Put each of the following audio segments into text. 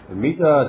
mita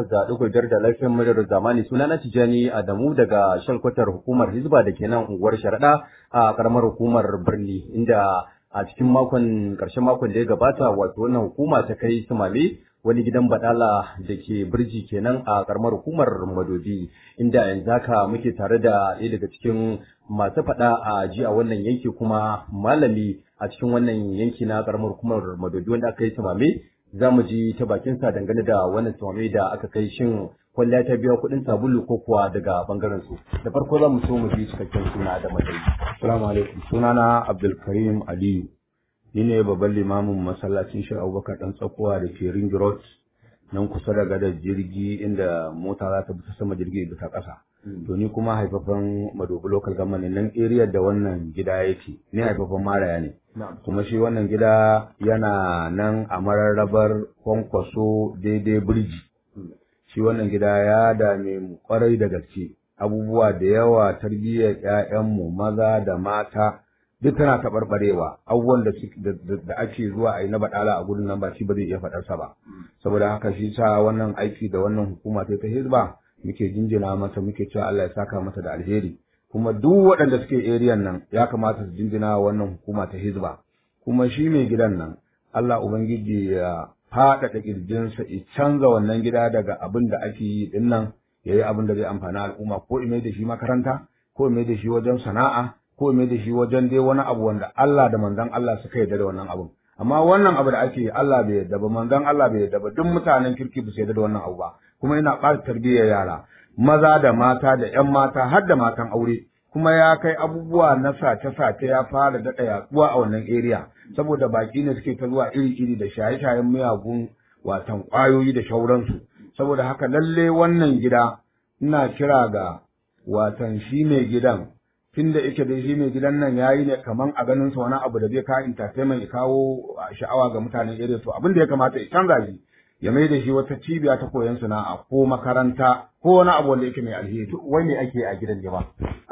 88.5 da lafiyar muryar zamani suna na Tijani Adamu daga shalkwatar hukumar Hizba da ke nan unguwar Sharaɗa a karamar hukumar Birni inda a cikin makon ƙarshen makon da ya gabata wato wannan hukuma ta kai Sumale wani gidan badala da ke birji kenan a karamar hukumar Madobi inda yanzu haka muke tare da ɗaya daga cikin masu faɗa a ji a wannan yanki kuma malami a cikin wannan yanki na karamar hukumar Madobi wanda aka yi Sumame za mu ji ta bakinsa dangane da wannan tumame da aka kai shin kwalliya ta biya kuɗin sabulu ko kuwa daga bangaren su da farko za mu so mu ji cikakken suna da matsayi assalamu alaikum sunana abdulkarim aliyu ni ne babban limamin masallacin shi abubakar dan tsakuwa da ke ring road nan kusa da gadar jirgi inda mota za ta bi ta sama jirgi bisa ƙasa to ni kuma haifafan madobi local government nan area da wannan gida yake ni haifafan maraya ne kuma shi wannan gida yana nan a mararrabar kwankwaso daidai birji shi wannan gida ya dame mu kwarai da gaske abubuwa da yawa tarbiyyar ƴaƴanmu maza da mata duk tana taɓarɓarewa abubuwan da ake zuwa a yi na baɗala a gudun nan ba shi ba zai iya faɗarsa ba saboda haka shi sa wannan aiki da wannan hukuma ta ta hizba muke jinjina masa muke cewa Allah ya saka masa da alheri kuma duk waɗanda suke eriyan nan ya kamata su jinjina wannan hukuma ta hizba kuma shi mai gidan nan Allah ubangiji ya faɗaɗa ƙirjinsa ya canza wannan gida daga abin da ake yi din nan ya yi abin da zai amfani al'umma ko ime da shi makaranta ko ime da shi wajen sana'a ko ime da shi wajen dai wani abu wanda Allah da manzon Allah suka yarda da wannan abun amma wannan abu da ake yi Allah bai yarda ba manzon Allah bai yarda ba duk mutanen kirki ba su yarda da wannan abu ba kuma yana ɓata tarbiyyar yara maza da mata da ƴan mata har da matan aure kuma ya kai abubuwa na sace-sace ya fara daɗa yaduwa a wannan area saboda baki ne suke ta zuwa iri-iri da shaye-shayen miyagun watan ƙwayoyi da shauransu saboda haka lalle wannan gida ina kira ga watan shi mai gidan tunda yake dai shi mai gidan nan yayi ne kaman a ganin sa wani abu da zai kawo entertainment ya kawo sha'awa ga mutanen area to abin da ya kamata ya canza shi ya mai da shi wata cibiya ta koyon sana'a ko makaranta ko wani abu wanda yake mai alheri wai me ake a gidan jama'a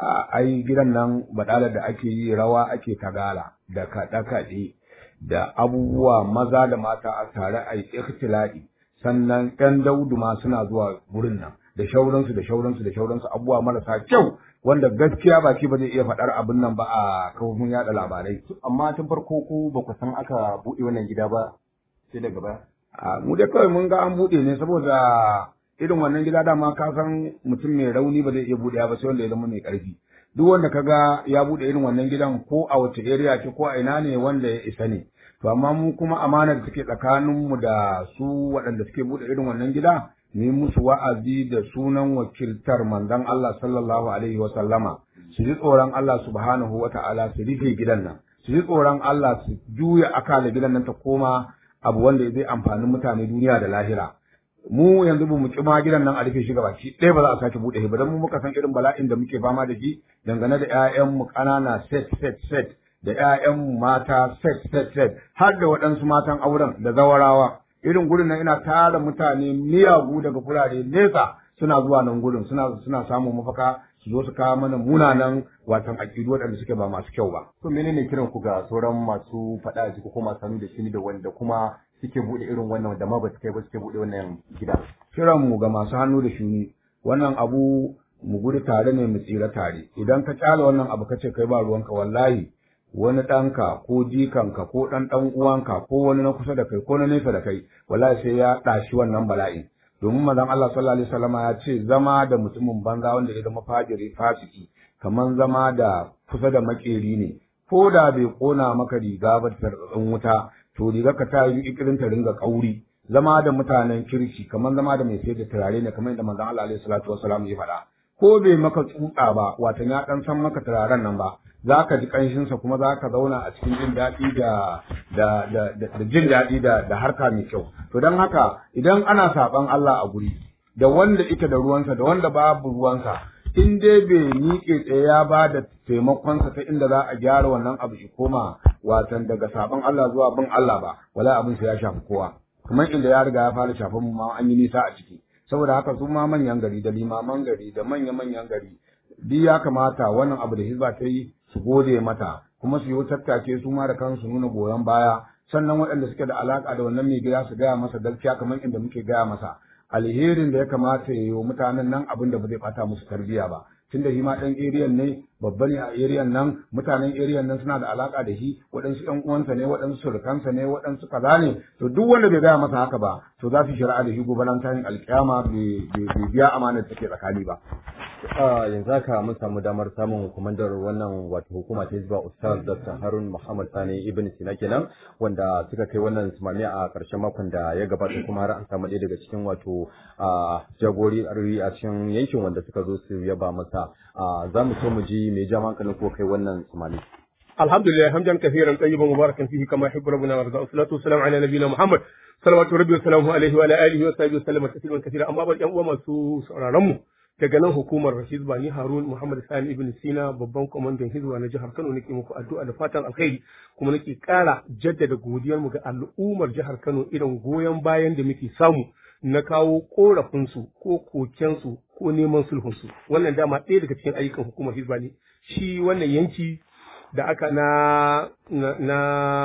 ai gidan nan badalar da ake yi rawa ake tagala da kaɗe-kaɗe da abubuwa maza da mata a tare a yi ikhtila'i sannan ƴan daudu ma suna zuwa wurin nan da shauransu da shauransu da shauransu abubuwa marasa kyau wanda gaskiya baki ba zai iya faɗar abin nan ba a kafofin yaɗa labarai amma tun farko ku ba ku san aka buɗe wannan gida ba sai daga baya a mu dai kawai mun ga an buɗe ne saboda irin wannan gida dama ka san mutum mai rauni ba zai iya buɗe ba sai wanda ya zama mai ƙarfi duk wanda kaga ya buɗe irin wannan gidan ko a wace area ce ko a ina ne wanda ya isa ne to amma mu kuma amanar da take tsakanin mu da su waɗanda suke buɗe irin wannan gida ni musu wa'azi da sunan wakiltar manzon Allah sallallahu alaihi wa sallama su ji tsoron Allah subhanahu wa ta'ala su rufe gidan nan su ji tsoron Allah su juya akala gidan nan ta koma abu wanda zai amfani mutane duniya da lahira mu yanzu ba mu ma gidan nan a rufe shi gabaki ɗaya ba za a sake buɗe shi ba dan mu muka san irin bala'in da muke fama da shi dangane da ƴaƴan mu ƙanana set set set da ƴaƴan mu mata set set set har da waɗansu matan auren da zawarawa irin gurin nan ina tara mutane miyagu daga kurare nesa suna zuwa nan gurin suna suna samun mafaka su zo su kawo mana munanan watan aƙidu waɗanda suke ba masu kyau ba. To menene kiran ku ga sauran masu faɗa a jiki ko masu hannu da shi da wanda kuma suke buɗe irin wannan da ma ba su kai ba suke buɗe wannan gida. Kiran mu ga masu hannu da shuni wannan abu mu gudu tare ne mu tsira tare idan ka kyale wannan abu kace kai ba ruwanka wallahi wani ɗanka ko jikanka ko ɗan ɗan uwanka ko wani na kusa da kai ko na nesa da kai wallahi sai ya ɗashi wannan bala'in domin manzon Allah sallallahu alaihi wasallam ya ce zama da mutumin banza wanda ya zama fajiri fasiki kaman zama da kusa da makeri ne ko da bai kona maka riga ba ta wuta to riga ka ta yi ikirin ta ringa kauri zama da mutanen kirki kaman zama da mai sayar da turare ne kamar yadda manzon Allah alaihi salatu wasallam ya faɗa ko bai maka tsutsa ba watan ya dan san maka turaren nan ba za ka ji ƙanshinsa kuma za ka zauna a cikin jin daɗi da da da da jin daɗi da da harka mai kyau to don haka idan ana saɓan Allah a guri da wanda ita da ruwansa da wanda babu ruwansa in dai bai miƙe tsaye ya ba da taimakonsa ta inda za a gyara wannan abu shi koma watan daga saɓan Allah zuwa bin Allah ba wala abin sa ya shafi kowa kamar inda ya riga ya fara shafan mu ma an yi nisa a ciki saboda haka su ma manyan gari da limaman gari da manya-manyan gari duk ya kamata wannan abu da hizba ta yi su gode mata kuma su yi tattake su ma da kansu nuna goyon baya sannan waɗanda suke da alaka da wannan mai gida su gaya masa gaskiya kamar inda muke gaya masa alherin da ya kamata ya yi wa mutanen nan abin da ba zai bata musu tarbiyya ba tunda shi ma ɗan eriyan ne babba ne a eriyan nan mutanen eriyan nan suna da alaka da shi waɗansu ƴan uwansa ne waɗansu surukansa ne waɗansu kaza ne to duk wanda bai gaya masa haka ba to za su shari'a da shi gobe ran tayin alƙiyama bai biya amanar da take tsakani ba yanzu haka mun samu damar samun kwamandar wannan wato hukuma ta hizba ustaz dr harun muhammad sani ibn sina kenan wanda suka kai wannan sumami a ƙarshen makon da ya gabata kuma har an samu ɗaya daga cikin wato jagori a cikin yankin wanda suka zo su yaba masa za mu so mu ji mai jama hankalin ko kai wannan sumami alhamdulillah hamdan kathiran tayyiban mubarakan fihi kama yuhibbu rabbuna wa yarda salatu wassalamu ala nabiyyina muhammad salawatu rabbi wa salamu alaihi wa ala alihi wa sahbihi wa sallama tasliman kathira amma ba yan uwa masu sauraron mu daga nan hukumar hizba ni harun muhammad sani ibn sina babban kwamandan hizba na jihar kano nake muku addu'a da fatan alkhairi kuma nake kara jaddada godiyar mu ga al'ummar jihar kano irin goyon bayan da muke samu na kawo korafinsu ko kokensu ko neman sulhunsu wannan dama ɗaya daga cikin ayyukan hukumar hizba ne shi wannan yanki da aka na na,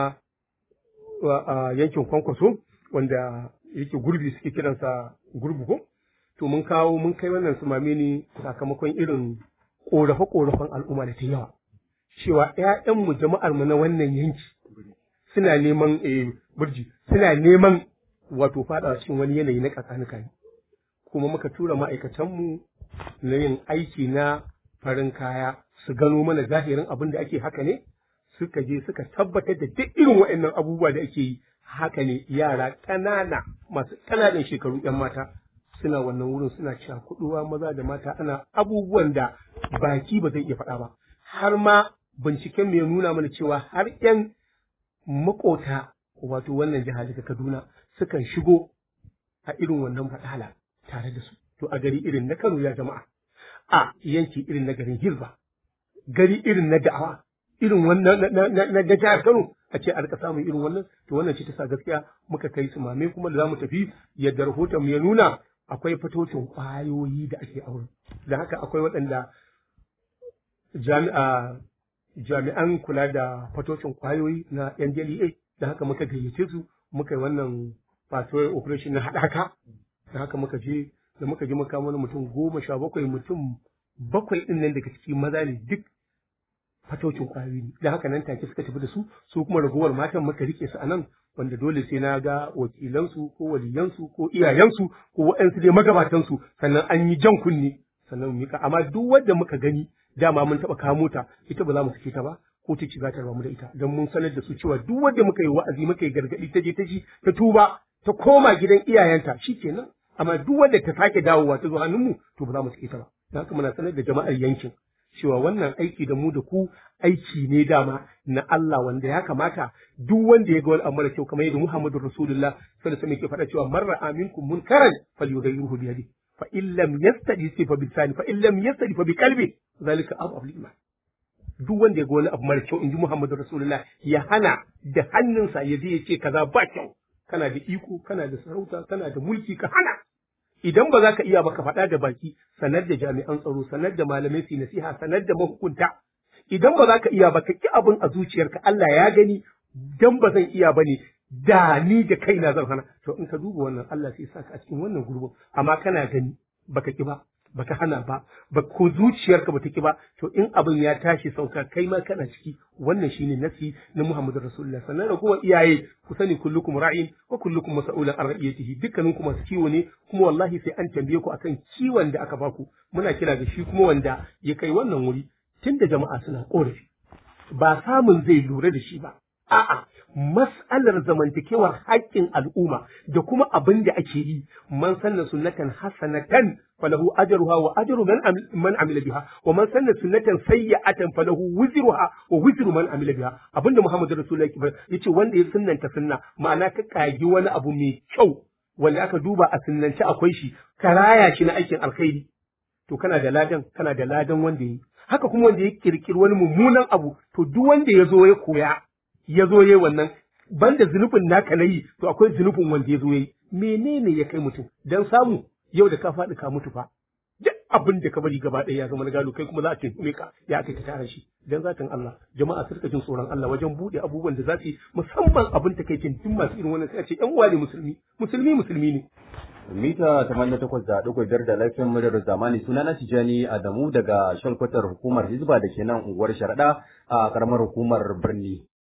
yankin kwankwaso wanda yake gurbi suke kiransa gurbi ko to mun kawo mun kai wannan sumame ne sakamakon irin ƙorafe-ƙorafen al'umma da ta yawa cewa ‘ya'yanmu jama'armu na wannan yanki suna neman burji suna neman wato fada cikin wani yanayi na ƙasanikai kuma muka tura ma'aikatanmu na yin aiki na farin kaya su gano mana zahirin abin da ake haka ne suka je suka tabbatar da duk irin waɗannan abubuwa da ake yi haka ne yara ƙanana masu ƙananan shekaru ‘yan mata suna wannan wurin suna cakuɗuwa maza da mata ana abubuwan da baki ba zai iya faɗa ba har ma binciken mai nuna mana cewa har ‘yan makota wato wannan jiha daga Kaduna sukan shigo a irin wannan faɗala tare da su to a gari irin na Kano ya jama'a a yanki irin na garin Hirba gari irin na da'awa irin wannan na jihar Kano a ce a rika samun irin wannan to wannan ce ta sa gaskiya muka kai su mame kuma da zamu tafi yadda rahoton mu ya nuna akwai fatocin kwayoyi da ake aure da haka akwai waɗanda jami'a jami'an kula da fatocin kwayoyi na NDLEA da haka muka gayyace su muka yi wannan patrol operation na haɗaka da haka muka je da muka je muka wani mutum goma sha bakwai mutum bakwai ɗin nan daga ciki maza ne duk fatocin kwayoyi ne da haka nan take suka tafi da su su kuma ragowar matan muka rike su a nan wanda dole sai na ga wakilansu ko waliyansu ko iyayensu ko waɗansu dai magabatansu sannan an yi jan kunne sannan mu mika amma duk wanda muka gani dama mun taɓa kamo ta ita ba za mu sake ta ba ko ta ci za ta ramu da ita don mun sanar da su cewa duk wanda muka yi wa'azi muka yi gargaɗi ta je ta ji ta tuba ta koma gidan iyayenta shikenan amma duk wanda ta sake dawowa ta zo hannunmu to ba za mu sake ta ba don haka muna sanar da jama'ar yankin cewa wannan aiki da mu da ku aiki ne dama na Allah wanda ya kamata duk wanda ya ga wani abu mara kyau kamar yadda Muhammadu Rasulullah sallallahu alaihi wasallam yake faɗa cewa man ra'a minkum munkaran falyughayyirhu bi yadihi fa in lam yastadi fa bi lisani fa in lam yastadi fa bi qalbi zalika abu abul iman duk wanda ya ga wani abu mara kyau inji Muhammadu Rasulullah ya hana da hannunsa ya je ya ce kaza ba kyau kana da iko kana da sarauta kana da mulki ka hana idan ba za ka iya ba ka faɗa da baki sanar da jami'an tsaro sanar da malamai su nasiha sanar da mahukunta idan ba za ka iya ba ka ki abin a zuciyarka Allah ya gani dan ba zan iya ba ne da ni da kaina zan hana to in ka duba wannan Allah sai saka a cikin wannan gurbin amma kana gani baka ki ba baka hana ba ba ko zuciyarka bata ki ba to in abin ya tashi sauka kai ma kana ciki wannan shine nasi na Muhammadu Rasulullah sannan da kuma iyaye ku sani kullukum ra'in wa kullukum mas'ulun an ra'iyatihi dukkanin ku masu kiwo ne kuma wallahi sai an tambaye ku akan kiwon da aka baku muna kira da shi kuma wanda ya kai wannan wuri tunda jama'a suna korafi ba samun zai lura da shi ba a'a mas'alar zamantakewar haƙƙin al'umma da kuma abin da ake yi man sanna sunnatan hasanatan falahu ajruha wa ajru man man amila biha wa man sanna sunnatan sayyi'atan falahu wizruha wa wizru man amila biha abinda Muhammadu Rasulullahi yace wanda ya sunnanta sunna ma'ana ka kagi wani abu mai kyau wanda aka duba a sunnance akwai shi ka raya shi na aikin alkhairi to kana da ladan kana da ladan wanda yi haka kuma wanda ya kirkiri wani mummunan abu to duk wanda ya zo ya koya ya zo yayi wannan banda zunubin naka na yi to akwai zunubin wanda ya zo yayi menene ya kai mutum dan samu yau da ka faɗi ka mutu fa duk abin da ka bari gaba ɗaya ya zama na gado kai kuma za a tuntume ka ya aka ka tara shi dan zatin Allah jama'a su rika jin tsoron Allah wajen bude abubuwan da za su yi musamman abin ta kai duk masu irin wannan sai a ce ƴan uwa ne musulmi musulmi musulmi ne mita tamanin takwas da ɗigo biyar da lafiyan muryar zamani suna na Tijani Adamu daga shalkwatar hukumar Hizba da ke nan unguwar Sharaɗa a ƙaramar hukumar birni.